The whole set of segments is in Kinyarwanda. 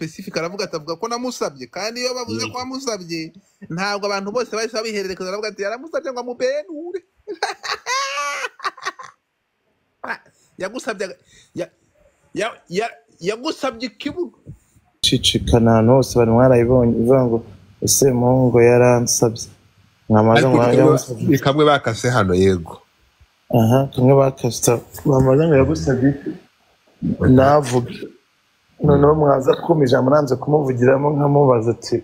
specific aravuga ati avuga ko namusabye kandi iyo bavuze ko wamusabye ntabwo abantu bose bahise babihererekeza aravuga ati yaramusabye ngo amubenure Ah, yagusabye aga- ya- ya- ya- yagusabye ikibuga gucicikana ahantu hose bari mwarayibonye ivuga ngo ese muhungu yaransabye mwamaze ariko ni ngo kamwe yamusabye ni kamwe bakase hano yego aha kamwe bakasita mwamaze ngo yagusabye iki? navuge noneho mwaza kumija muranze kumuvugiramo nkamubaza ati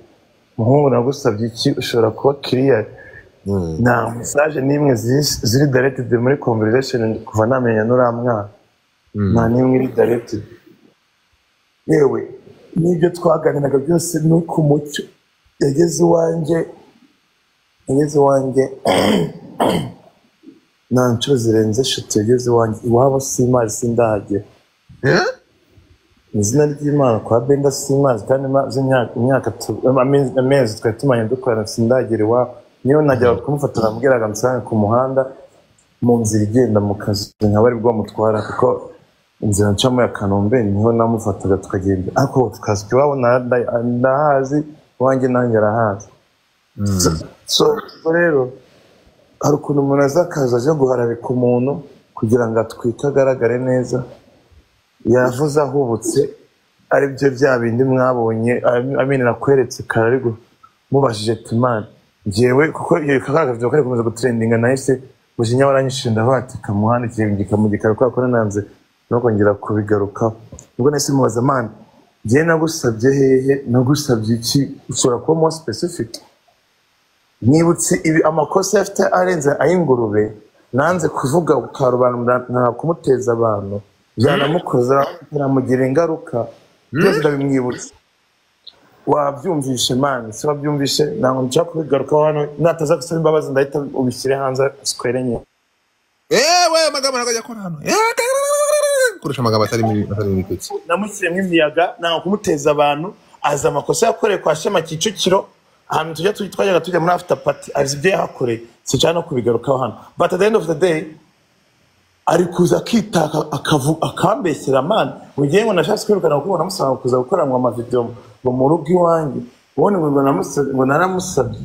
muhungu nagusabye iki ushobora kuba kiriyari Mm. nta mesaje n'imwe zis- ziri daretide muri conversation kuva namenya n'uriya mwana Mm. nta n'imwe iri daretide yewe n'ibyo twaganiraga byose ni ku mucyo yageze iwanjye yageze iwanjye nta nshuro zirenze eshatu yageze iwanjye iwabo simari sindahagera Eh? mu izina ry'imana kwa benda simazi kandi maze imyaka imyaka tu- amezi amezi twari tumanye dukorana sindagera iwabo niyo najyaga kumufata namubwiraga musange ku muhanda mu nzira igenda mu kazi nkaba ari bwo mutwara kuko inzira ncamo ya kanombe niho namufataga tukagenda ariko tukazi iwabo na- na- ndahazi iwanjye nanjye arahazi so Mm. so- so rero hari ukuntu umuntu aza akaza aje guharabika umuntu kugira ngo atwike agaragare neza yavuze ahubutse ari byo bya bindi mwabonye amene nakweretse kare ariko mubajije timani ngewe kuko iyo kakabyuka kari gukomeza gutrendinga nahise mujinya waranyishije ndavuga ati kamuhanda ikirenge mu gikari kubera ko nananze no kongera kubigarukaho ubwo nahise mubaza mani ngewe nagusabye hehe nagusabye iki ushobora kuba more specific nibutse ibi amakosa afite arenze ay'ingurube nanze kuvuga ukarobanura nta kumuteza abantu byanamukoza biramugira ingaruka byose ndabimwibutsa wabyumvishe mani se wabyumvishe ntabwo nshaka kubigarukaho hano nataza gusaba imbabazi ndahita ubishyire hanze sikwerenye ewe amagambo ntabwo ajya akora hano Eh, kurusha amagambo atari muri atari muri peti namushyiremo imiyaga ntabwo kumuteza abantu azi amakosa yakoreye kwa shema kicukiro ahantu tujya tu- twajyaga tujya muri after party azi ibyo yahakoreye sinshaka no kubigarukaho hano but at the end of the day ari kuza akitaka akavu- akambeshyera mani mu gihe ngo nashatse kwirukana kuko namusaba kuza gukora ngo amavidewo ngo mu rugo iwanjye ubundi ngo namusabye ngo naramusabye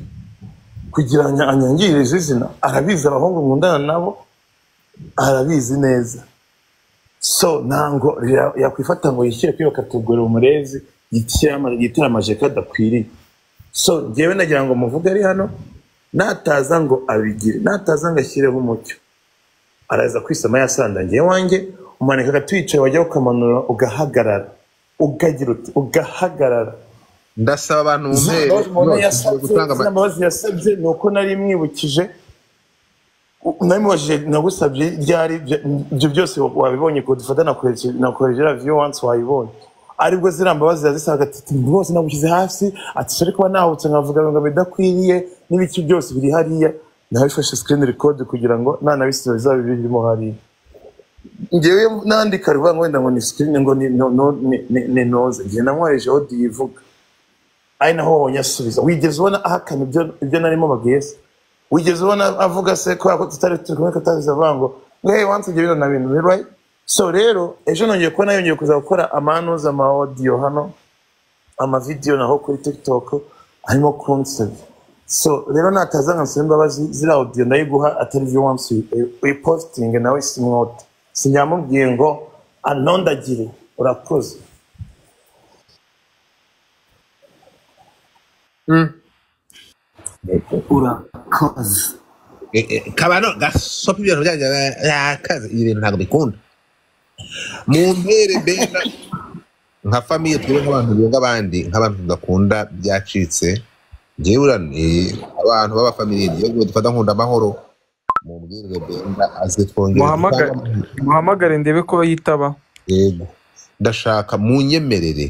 kugira ngo anyangirize izina arabizi abahungu nkundana nabo arabizi neza so ntango ya- yakwifata ngo yishyire kuri bakatugurira umurezi yitere ama- yitere amajeka adakwiriye so ngewe nagira ngo muvuge ari hano nataza ngo abigire nataza ngo ashyireho umucyo araza kwisama yasanda ngewe wanjye umanika agatuyicaye wajya ukamanura ugahagarara ugagira uti ugahagarara ndasaba abantu mu izo mpera mbabazi zose umuntu zo yasabye gutanga izo ama- mbabazi yasabye ni uko nari mwibukije namubajije nagusabye ryari bya- ibyo byose wabibonye ko dufata nakoresheje raviyo wansi wayibonye aribwo ziriya mbabazi yazisaga ati rwose nagushyize hasi ati sore kuba nahubutse nkavuga ngo bidakwiriye n'ibiki byose biri hariya nabifashe sikirini rekodi kugira ngo nanabisiba bizabe birimo hariya ngewe nandika rivuga ngo wenda ngo ni sikirini ngo ni no- no- ni- ni- ni noze ngewe namwohereje odi yivuga ari naho wabonye asubiza wigeze ubona ahakana ibyo ibyo narimo babwiye se wigeze ubona avuga se kubera ko tutari turi kumwe katabizi avuga ngo hey wansi ibyo bino na bino right so rero ejo nongeye kubona yongeye kuza gukora amanuza ama audio hano amavideyo naho kuri tiktok arimo kunsebya so rero nataza ngasaba imbabazi ziriya audio ndayiguha atari ibyo wansi uyipositinge nawe simwote sinyamubwiye ngo anondagire urakoze Mm. urakoze Eh, eh, kabano gasopa ibintu byanjye yakaze ibi bintu ntabwo bikunda mumpere benda nka famiye twebwe nk'abantu bunga abandi nk'abantu tudakunda byacitse njyewe urane abantu b'abafamiliye niyo dufata nkunda amahoro mumbwirire benda aze twongere muhamagare dutange muhamagare ndebe ko yitaba yego ndashaka munyemerere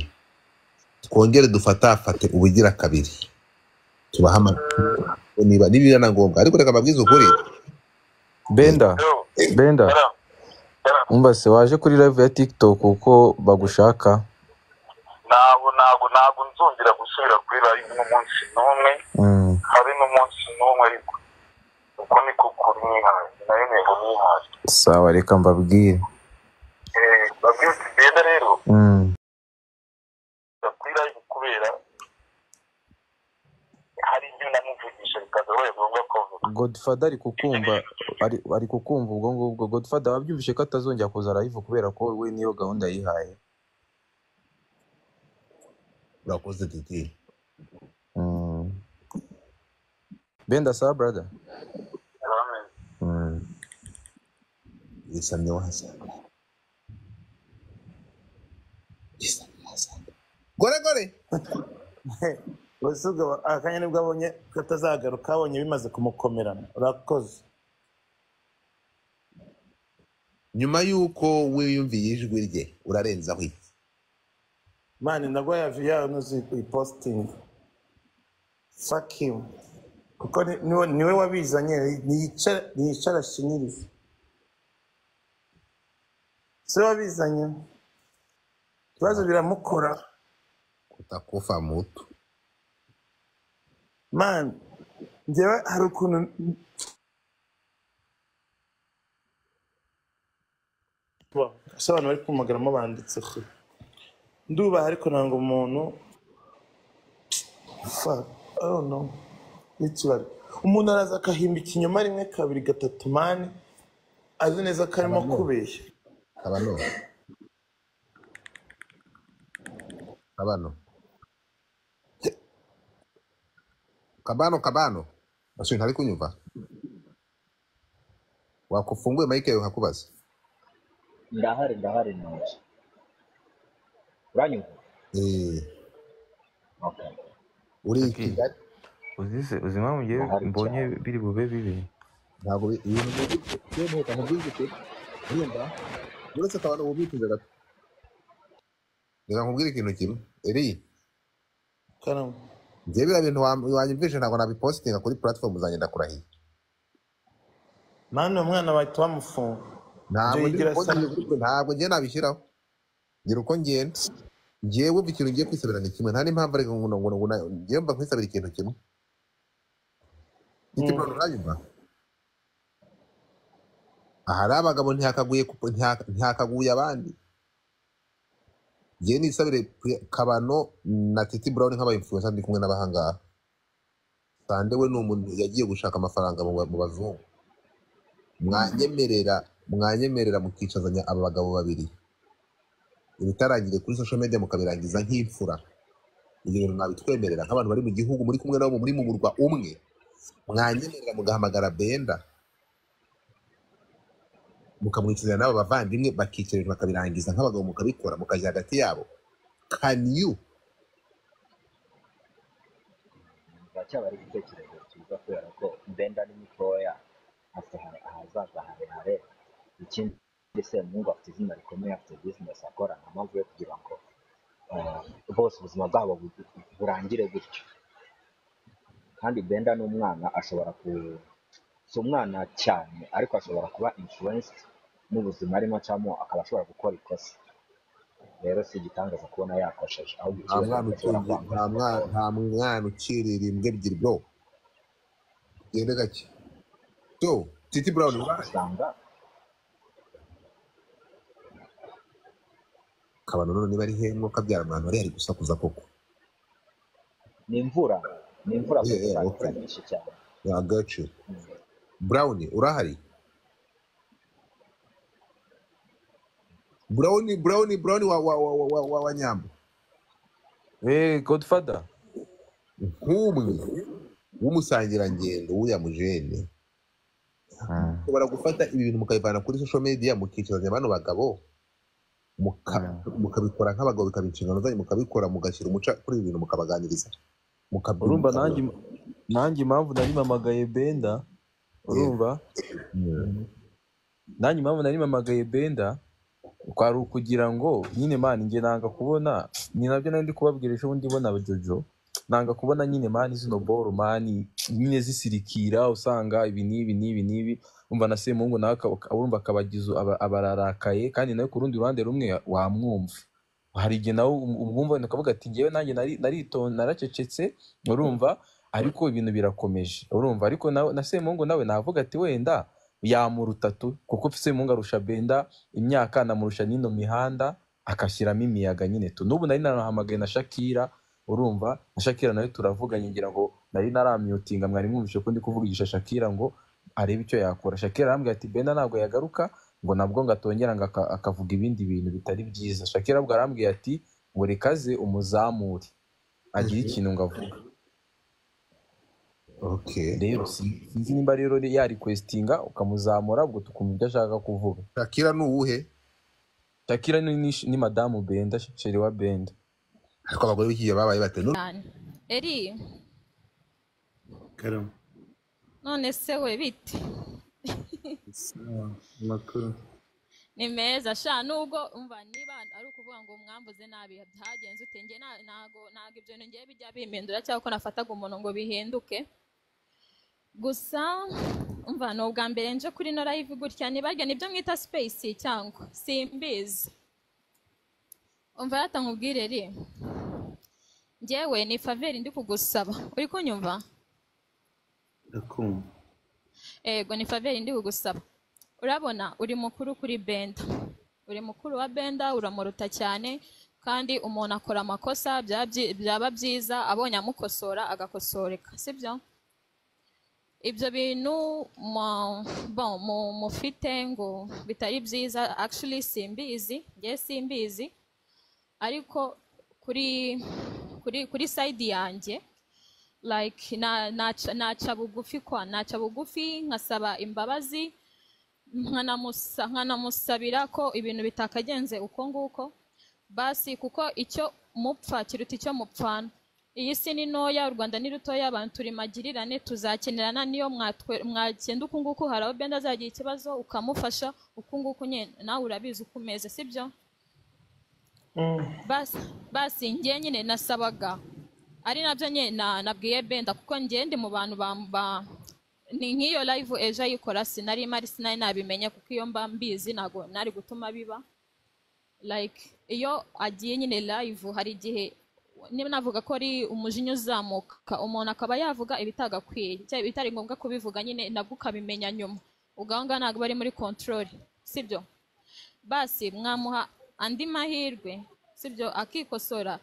twongere dufatafate ubugira kabiri tubahamagare niba nibiba na ngombwa ariko reka mbabwize ukuri benda benda umva se waje kuri live ya tiktok uko bagushaka ntabwo ntabwo ntabwo nzongera gusubira kuri live n'umunsi n'umwe Mm. habe n'umunsi n'umwe ariko uko niko kuri nihaye nayo ntego nihaye sawa reka mbabwire babwiye ati benda rero Mm. kuri live kubera hari ibyo namuvugisha bikadoroye ngombwa kuvuga godfather ari kukumva ari- ari kukumva ubwo ngubwo godfather wabyumvishe ko atazongera kuza live kubera ko we niyo gahunda yihaye urakoze titi Mm. benda sa brother uramenye Mm. yisamye wasanga yisamye wasanga gore gore wasuga akanya nibwo abonye katazagaruka abonye bimaze kumukomerana urakoze nyuma y'uko wiyumviye ijwi rye urarenzaho iki mani ndagwa ya viya unoze ipositingi fakimu kuko ni- niwe niwe wabizanye niyicara niyicara ashinyirize si we wabizanye ibibazo biramukora kutakufa mutu mani njyewe hari ukuntu ese abantu bari kumamagaramo banditse kure ndubaha ariko nanga umuntu fuck, I don't know. n'ikibari umuntu araza akahimba ikinyoma rimwe kabiri gatatu mani azi neza ko arimo kubeshya kabano kabano kabano kabano basi ntari kunyumva wakufunguye mike yawe nkakubaza ndahari ndahari neza uranyumva Eh, okay uri i Tati. kigali uzize uzi impamvu ngewe Ahari mbonye cyane. biri bube bibi ntabwo bi- ibintu byihuta ntibyihute urumva uretse kabano wubikije gato reka nkubwire ikintu kimwe eri karamo njyewe biriya bintu wa- wanyumvishe ntabwo nabipositinga kuri platform zanjye ndakurahiye mani uwo mwana bahita bamufunga ntabwo Jay ndi uko Grace. ngiye- ntabwo njye nabishyiraho ngira uko ngenda njyewe wumva ikintu ngiye kwisabira ni kimwe nta n'impamvu ariko ngo ngo ngo njyewe mba nkwisabira ikintu kimwe nicyo mbona uranyumva ahari abagabo ntihakaguye ku- ntiha- ntihakaguye abandi njyewe nisabire Pri- kabano na titi brown nk'abayimfuza ndi kumwe n'abahangaha sande we ni umuntu yagiye gushaka amafaranga mu ba- mu bazungu mwanyemerera mwanyemerera mukicazanya aba bagabo babiri ibitarangire kuri social media mukabirangiza nk'imfura ibyo bintu nabitwemerera nk'abantu bari mu gihugu muri kumwe nabo muri mu murwa umwe mwanyemerera mugahamagara benda mukamwicazanya n'aba bavandimwe bakicarira bakabirangiza nk'abagabo mukabikora mukajya hagati yabo can you baracyabara igitekerezo cyiza kubera ko benda ni mitoya afite ha- ahazaza harehare ikindi semungu afite izina rikomeye afite bizinesi akora nta mpamvu yo kugira ngo eh, bose ubuzima bwabo bu- burangire gutyo kandi benda ni umwana ashobora ku si umwana cyane ariko ashobora kuba influenced n'ubuzima arimo acamo akaba ashobora gukora ikosa rero si igitangaza kubona yakosheje ahubwo nta ikibazo mwana ashobora utunze kwambara nta mwana nta mwana ucirira imbwa ebyiri bro gende gake so titi brown uraje usanga kabano none niba ari hemwo kabyara mwana wari ari gusakuza koko ni imvura ni imvura Yeah, gusa yeah, imvura okay. nyinshi cyane Yeah, I got you Mm. brown urahari brown brown brown wa wa wa wa wa, wa, wa nyambo eh godfather nk'umwe w'umusangirangendo w'uya mujene Mm. ushobora gufata ibi bintu mukabivana kuri social media mukicazanya bano bagabo muka- mukabikora nk'abagabo bikaba inshingano zanyu mukabikora mugashyira umuca kuri ibi bintu mukabaganiriza urumva mukabyumva nanjye nanjye impamvu nari mamagaye benda urumva nanjye impamvu nari mamagaye benda kwari ukugira ngo nyine mani njye nanga kubona ni nabyo nari ndi kubabwira ejo bundi mbona jojo nanga kubona nyine mani zino boro mani nyine zisirikira usanga ibi n'ibi n'ibi n'ibi umva na semungu nawe akaba- urumva akabagizo abararakaye kandi nawe ku rundi ruhande rumwe wamwumva hari igihe nawe um- umwumva wenda ukavuga ati ngewe nanjye nari- naritonze naracecetse urumva ariko ibintu birakomeje urumva ariko nawe na semungu nawe navuga ati wenda yamuruta tu kuko semungu arusha benda imyaka anamurusha n'ino mihanda agashyiramo imiyaga nyine tu n'ubu nari narahamagaye na shakira urumva na shakira nawe turavuganye ngira ngo nari naramyutinga mwari mwumvishe ko ndi kuvugisha shakira ngo arebe icyo yakora shakira arambwira ati benda ntabwo yagaruka ngo nabwo ngo atongera ngo aka- akavuga ibindi bintu bitari byiza shakira bwo arambwira ati ngo rekaze umuzamure agire ikintu ngo avuge okay rero si- sinzi nimba rero yarikwesitinga ukamuzamura ubwo tukumva ibyo ashaka kuvuga shakira ni uwuhe shakira ni, ni, ni madamu benda sheri wa benda ariko abagore b'ikigihe babaye batanu cyane eri karama none se we bite sawa amakuru ni meza sha nubwo umva niba ari ukuvuga ngo mwambuze nabi byagenze ute njye na- ntago ntago ibyo bintu ngiye bijya bimpindura cyangwa ko nafataga umuntu ngo bihinduke gusa umva ni ubwa mbere nje kuri no live gutya nibajya nibyo mwita space cyangwa simbizi umva yata nkubwire ri njyewe ni faveri ndi kugusaba uri kunyumva ndakumva ego ni faveri ndi kugusaba urabona uri mukuru kuri benda uri mukuru wa benda uramuruta cyane kandi umuntu akora amakosa bya- byi- byaba byiza abonye amukosora agakosoreka sibyo ibyo bintu mu- bon, mu- mufite ngo bitari byiza actually simbizi njye simbizi ariko kuri kuri kuri side yanjye like na- naca naca bugufi kwa naca bugufi nkasaba imbabazi nkanamusa- nkanamusabira ko ibintu bitakagenze uko nguko basi kuko icyo mupfa kiruta icyo mupfana iyi si ni ntoya u rwanda ni rutoya abantu turi magirirane tuzakenerana niyo mwatwe- mwagenda uku nguku hari aho benda azagira ikibazo ukamufasha uku nguku nyine nawe urabizi uko umeze sibyo basi basi njye nyine nasabaga ari nabyo nyine na- nabwiye benda kuko njye ndi mu bantu bamba ni nk'iyo live ejo ayikora sinari mari sinari nabimenye kuko iyo mba mbizi ntabwo nari gutuma biba like iyo agiye nyine live hari igihe niba navuga ko ari umujinya uzamuka umuntu akaba yavuga ibitagakwiye cyangwa ibitari ngombwa kubivuga nyine nabwo ukabimenya nyuma ubwo aho ngaho ntabwo bari muri control sibyo basi mwamuha andi mahirwe sibyo akikosora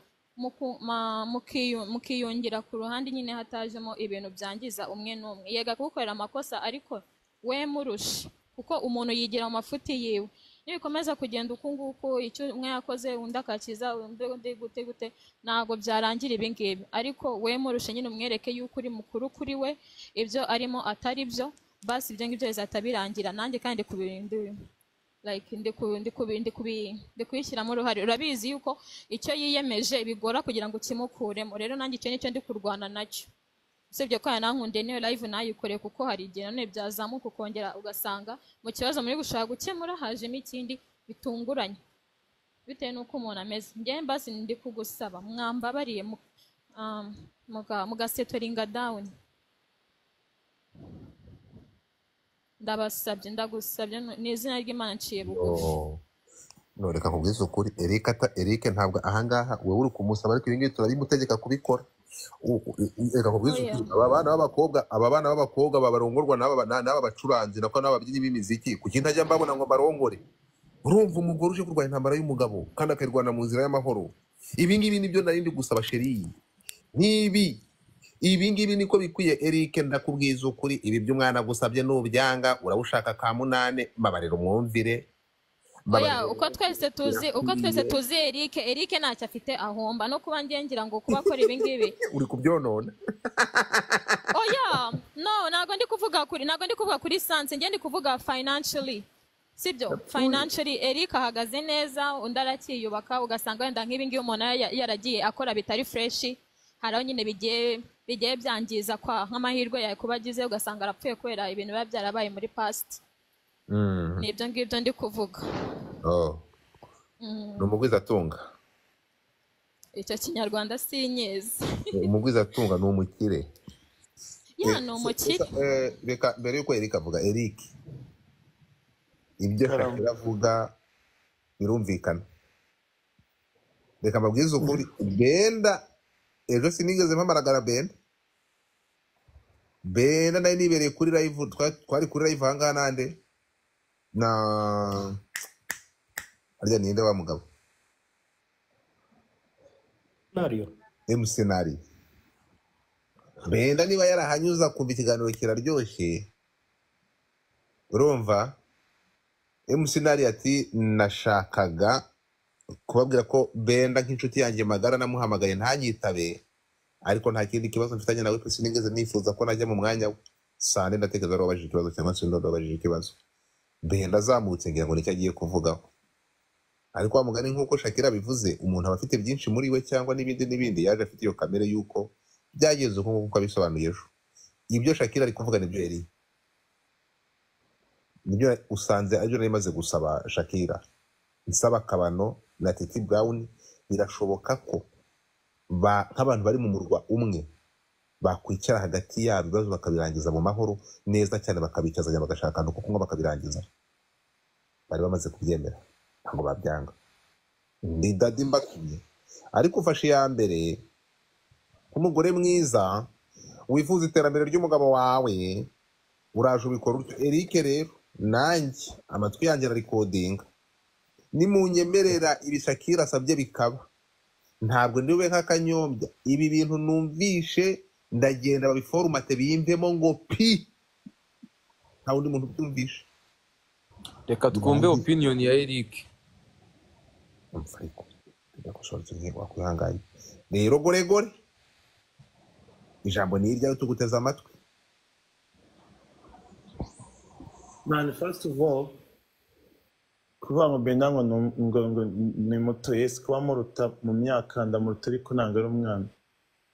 muku- ma- mukiyu- mukiyungira ku ruhande nyine hatajemo ibintu byangiza umwe n'umwe yega kugukorera amakosa ariko we murushe kuko umuntu yigira mu mafuti yiwe nibikomeza kugenda uku nguku icyo umwe yakoze undi akakiza undi undi gute gute ntabwo byarangira ibi ngibi ariko we murushe nyine umwereke yuko uri mukuru kuri we ibyo arimo atari byo basi ibyo ngibyo bizahita birangira nanjye kandi kubirindira like ndi ku- ndi kubi- ndi kubi- ndi kubishyiramo uruhare urabizi yuko icyo yiyemeje bigora kugira ngo ukimukuremo rero nanjye icyo nicyo ndi kurwana nacyo usibye ko yanankunde niyo live nayikore kuko hari igihe none byazamuka ukongera ugasanga mu kibazo muri gushaka gukemura hajemo ikindi bitunguranye bitewe n'uko umuntu ameze njyewe mbasi ndi kugusaba mwambabariye mu- um, muga- mugasetoringa dawuni ndabasabye ndagusabye ni izina ry'imana nciye bugufi yo noreka nkubwize ukuri erike ata erike ntabwo ahangaha wowe uri kumusaba ariko ibi ngibi turabimutegeka kubikora U- u- u- reka nkubwize oya ukuri aba bana b'abakobwa aba bana b'abakobwa babarongorwa n'aba na- n'aba bacuranzi nako n'aba babyinnyi b'imiziki kuki ntajya mbabona ngo mbarongore urumva umugore uje kurwanya intambara y'umugabo kandi akayirwana mu nzira y'amahoro ibi ngibi nibyo nari ndi gusaba sheri n'ibi ibi ngibi niko bikwiye erike ndakubwiza ukuri ibi by'umwana gusabye nubyanga urabashaka ka munane babarira umwumvire babarira oya uko twese tuzi uko twese birakwiriye tuzi erike erike ntacyo afite ahomba no kuba njye ngira ngo kuba akora ibingibi uri kubyonona oya no ntabwo ndi kuvuga kuri ntabwo ndi kuvuga kuri sanse njye ndi kuvuga financially sibyo financially erike ahagaze neza undi aracyiyubaka ugasanga wenda nk'ibingibi umuntu yara- yaragiye akora bitari fureshi hari aho nyine bigiye bigiye byangiza kwa nk'amahirwe yawe kuba agize ugasanga arapfuye kubera ibintu biba byarabaye muri past Mm, ni ibyo ngibyo ndi kuvuga oh, ni umugwizatunga icyo kinyarwanda sinyezi umugwizatunga ni umukire ya Eh, ni se- umukire se- eh, reka mbere y'uko erike avuga erike ibyo karama shakira avuga birumvikana reka mbabwize ukuri benda ejo sinigeze mpamaragara benda benda nari nibereye kuri live twa- twari kuri live ahangaha nande na harya ninde wa mugabo nariyo emusenari benda niba yarahanyuza kumva ikiganiro kiraryoshye urumva emusenari ati nashakaga kubabwira ko benda nk'inshuti yanjye magara namuhamagaye ntanyitabe ariko nta kindi kibazo mfitanye nawe pe sinigeze nifuza ko najya mu mwanya we sande ndatekereza wari wabajije ikibazo cyangwa se undi wabajije ikibazo benda azamutse ngira ngo nicyo agiye kuvugaho ariko wa mugani nk'uko shakira abivuze umuntu aba afite byinshi muri we cyangwa n'ibindi n'ibindi yaje afite iyo kamere y'uko byageze uko nguko abisobanuye ejo ibyo shakira ari kuvuga nibyo yari nibyo usanze aribyo nari maze gusaba shakira nsaba akabano na titi brown birashoboka ko ba- nk'abantu bari mu murwa umwe bakwicara hagati yabo ibibazo bakabirangiza mu mahoro neza cyane bakabicazanya bagashaka ahantu ko kunywa bakabirangiza bari bamaze kubyemera ntabwo babyanga ni dadi mbatumye ariko ufashe iya mbere nk'umugore mwiza wifuza iterambere ry'umugabo wawe uraje ubikora utyo eric rero nanjye amatwi yanjye ararikodinga nimunyemerera ibishakira asabye bikaba ntabwo ndiwe nk'akanyombya ibi bintu numvishe ndagenda babiforumate biyimvemo ngo pi nta wundi muntu ubyumvishe reka twumve Birangiye. opinion ya eric mfuriko ndagushoreza intego wakwihanganye rero goregore ijambo ni iryawe tuguteze amatwi man first of all kuvuga ngo benda ngo ni- ngo ngo ni muto yesu kuba muruta mu myaka ndamuruta ariko ntabwo ari umwana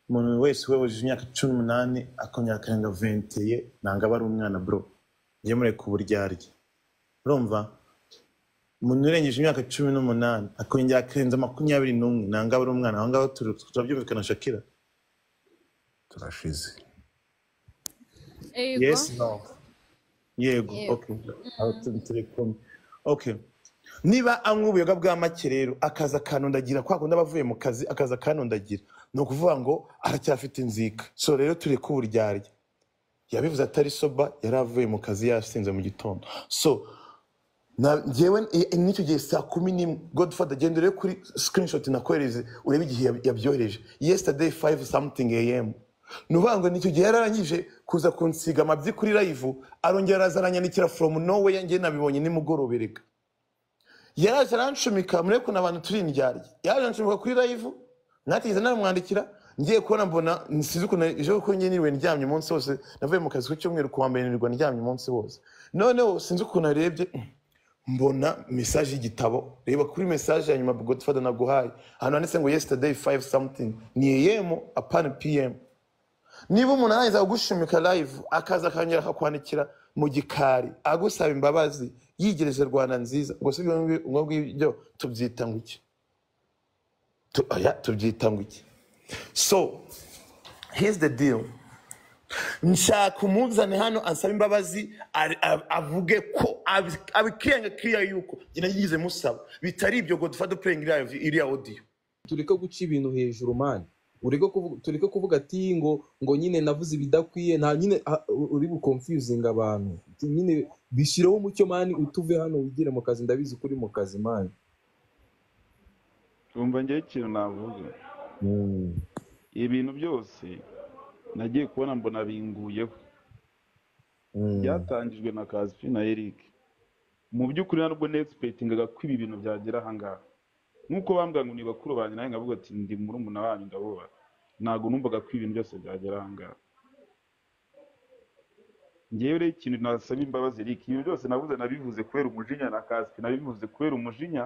umuntu wese weweje imyaka cumi n'umunani akongera akarenga venteye ntabwo aba ari umwana bro njye mureka uburyarya urumva umuntu urengeje imyaka cumi n'umunani akongera akarenza makumyabiri n'umwe ntabwo aba ari umwana aho ngaho turi- turabyumvikana shakira turashize Ego. Yes, no. Yego, Yego. okay. Aho turi turi kumwe. Okay. Niba anywa ubuyoga bwa make rero akaza kanundagira kwa kundi aba avuye mu kazi akaza kanundagira ni ukuvuga ngo aracyafite inzika so rero turi ku uburyarya yabivuze atari soba yari avuye mu kazi yasinze mu gitondo so na- njyewe i- n'icyo gihe saa kumi n'imwe godfather genda urebe kuri screenshot nakohereze urebe igihe yab- yabyohereje yesterday 5 something am ni ukuvuga ngo nicyo gihe yararangije kuza kunsiga amabyi kuri live arongera araza aranyandikira from nowhere njye nabibonye nimugorobe reka yaraje arancumika murebe ukuntu abantu turi indyarya yaraje arancumika kuri live natigeze namwandikira ngiye kubona mbona nsize ukuntu ejo kuko njye niriwe ndyamye umunsi wose navuye mu kazi ku cyumweru ku wa mbere nirirwa ndyamye umunsi wose noneho sinzi ukuntu arebye mbona mesaje y'igitabo reba kuri mesaje ya nyuma godfather naguhaye ahantu handitse ngo yesterday 5 something ni am apana pm niba umuntu arangiza kugushimika live akaza akongera akakwandikira mu gikari agusaba imbabazi yigereze rwanda nziza ngo si ubwo ngibyo tubyita ngo iki Tu- oya, tubyita ngo iki so here's the deal nshaka umuzane hano ansabe imbabazi ari- a- avuge ko abi- abikirenga kiriya yuko njye nagize musaba bitari ibyo godfather playing live iriya audio tureke guca ibintu hejuru mani ureke kuvuga tureke kuvuga ati ngo ngo nyine navuze ibidakwiye nta nyine ah, uri bukonfuzinga abantu nyine bishyireho umucyo mani utuve hano wigire mu kazi ndabizi ko uri mu kazi mani tumva njyewe ikintu navuga ibintu byose nagiye kubona mbona binguyeho byatangijwe na kazifi na eric mu by'ukuri ntabwo nesipetingaga ko ibi bintu byagera ahangaha nk'uko bambwira ngo ni bakuru banjye nawe nkavuga ati ndi murumuna wanyu ndabubaha ntabwo numvaga ko ibintu byose byagera ahangaha ngewe rero ikintu nasaba imbabazi eric ibintu byose navuze nabivuze kubera umujinya na kazifi nabivuze kubera umujinya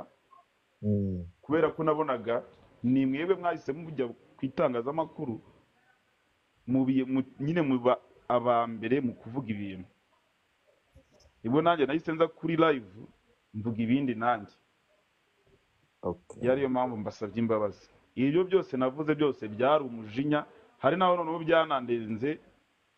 kubera ko nabonaga ni mwebwe mwahise mujya ku itangazamakuru mu biye- mu- nyine muba aba mbere mu kuvuga ibintu nibwo nanjye nahise nza kuri live mvuga ibindi nanjye Okay. yari yo mpamvu mbasabye imbabazi ibyo byose navuze byose byari umujinya hari n'aho noneho byanandenze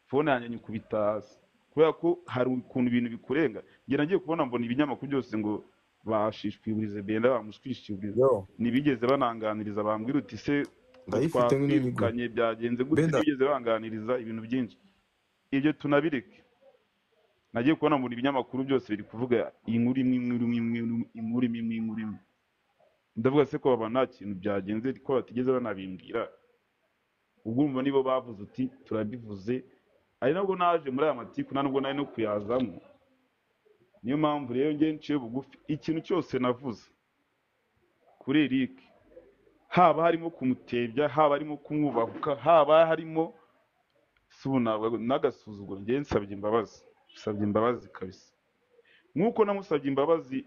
fone yanjye nyikubita hasi kubera ko hari ukuntu ibintu bikurenga njye nagiye kubona mbona ibinyamakuru byose ngo bashishikurize benda bamushwishikurize yo ntibigeze bananganiriza bambwira uti se ngo ndayifite nk'imihigo twakwirukanye byagenze gute benda ntibigeze banganiriza ibintu byinshi ibyo tunabireke nagiye kubona mbona ibinyamakuru byose biri kuvuga inkuru imwe inkuru imwe inkuru imwe inkuru imwe inkuru imwe ndavuga se ko baba nta kintu byagenze ko batigeze banabimbwira ubwo urumva nibo bavuze uti turabivuze ari nabwo naje muri aya matiku nta nubwo nari no kuyazamo niyo mpamvu rero njye nciye bugufi ikintu cyose navuze kuri eric haba harimo kumutebya haba harimo kumwubahuka haba harimo si ubu ntabwo- n'agasuzuguro njye nsabye imbabazi nsabye imbabazi kabisa nk'uko namusabye imbabazi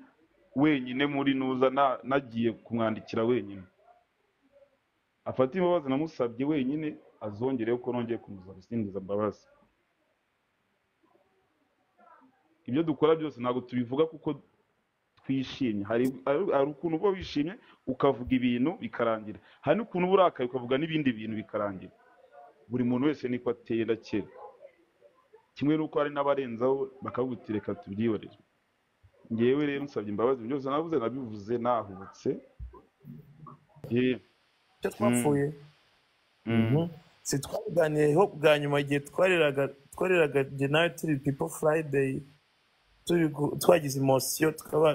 wenyine muri nuza na- nagiye kumwandikira wenyine afata imbabazi namusabye wenyine azongereho ko nongeye kumusaba isingiza mbabazi ibyo dukora byose ntabwo tubivuga kuko twishimye hari hari- hari ukuntu uba wishimye ukavuga ibintu bikarangira hari n'ukuntu uba urakaye ukavuga n'ibindi bintu bikarangira buri muntu wese niko ateye ndakera kimwe n'uko hari n'abarenzaho bakagutireka tubyihorere ngewe rero nsabye imbabazi ibyo byose navuze nabivuze nahubutse yewe icyo twapfuye Mhm. si twabiganiyeho bwa nyuma igihe twareraga twareraga jye nawe turi pipo furayideyi twagize imosiyo tukaba